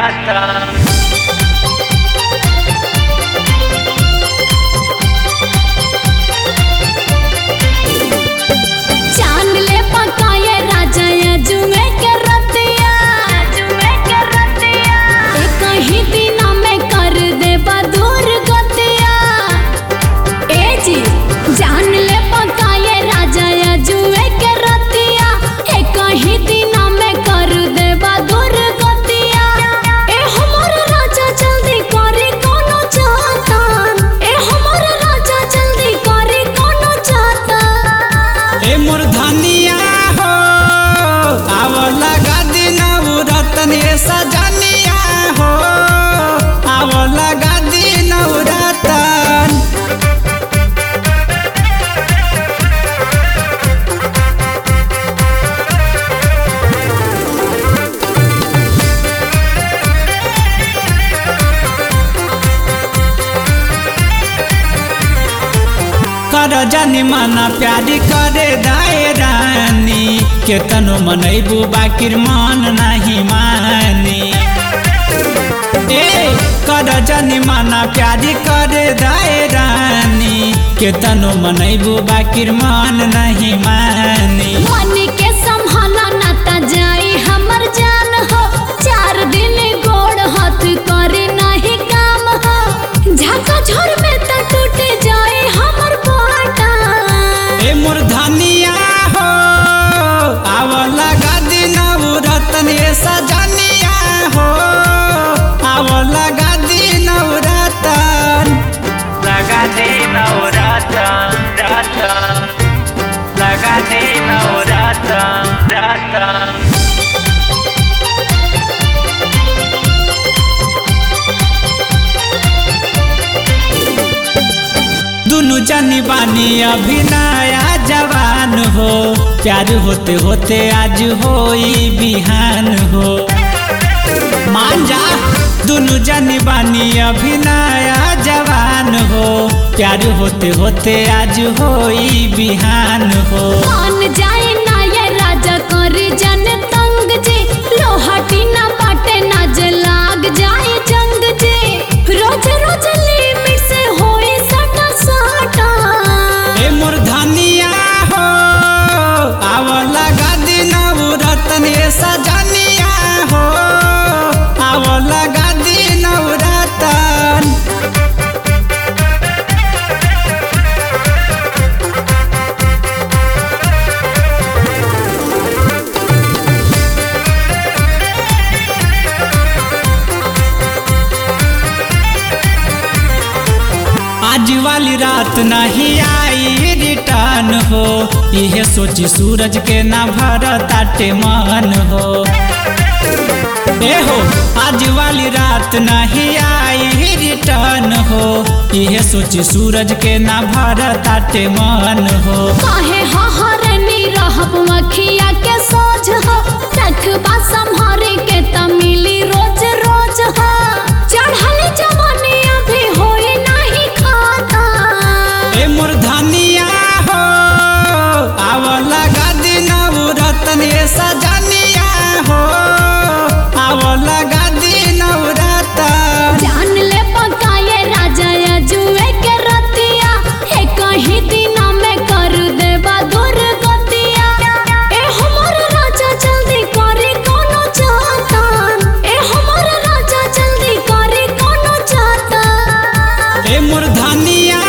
navurata चांद ले पकाए राजा जुमे के रतिया जुमे के रतिया एक ही दिना में कर दे बदूर गतिया ए जी जान ले पकाए राजा जुमे के रतिया एक ही दिना में कर दे बदूर गतिया ए हमर राजा जल्दी करे कोनो चाहता ए हमर राजा जल्दी करे कोनो चाहता ए मोर धनिया हो आव लगा दिन रतन ए सजनिया हो आव लगा दिन रतन कर जानी माना प्यारी करे दाए रानी केतनो मनैबू बाकिर मन नहीं मानी ए कर जानी माना प्यारी करे दाए रानी केतनो मनैबू बाकिर मन नहीं मानी मन के संभाला ना ता जाई हमर जान हो चार दिन गोड़ हाथ करे नहीं काम हो झाका झोर में त टूट जाए हमर पाटा ए मोर धनिया हो आव लगा दिन रतन ए सजनिया हो आव लगा दिन रतन lagati navurata rata lagati navurata rata दुनु जानी बानी अभी नया जवान हो प्यार होते होते आज होई बिहान हो मान जा दुनु जानी बानी अभी नया जवान हो प्यार होते होते आज होई बिहान हो मान जाए ना ये राजा करे जन तंग जे लोहाटी ना बाटे ना लाग जाए जंग जे रोज रोज लिमिट से होए सटा सटा ए मोर धनिया हो आव लगा दिन रतन ए सजनिया हो आव लगा दिन रतन आज वाली रात नहीं आई रिटर्न हो यह सोची सूरज के ना भरताटे मन हो ए हो आज वाली रात नहीं आई रिटर्न हो यह सोची सूरज के ना भरताटे मन हो काहे हहरनी रहब मखिया के सोझ हो रखबा संहारे के त मिली रोज रोज हो चढ़ल जवानी अभी होए नहीं खाता ए मोर धनिया हो आव लगा दिन रतन ए सजनिया हो आव लगा दिन रतन जान ले पकाए राजा जुए के रतिया हे कहीं दिना में कर देबा दूर गतिया ए हमर राजा जल्दी करे कोनो चाहता ए हमर राजा जल्दी करे कोनो चाहता ए मोर धनिया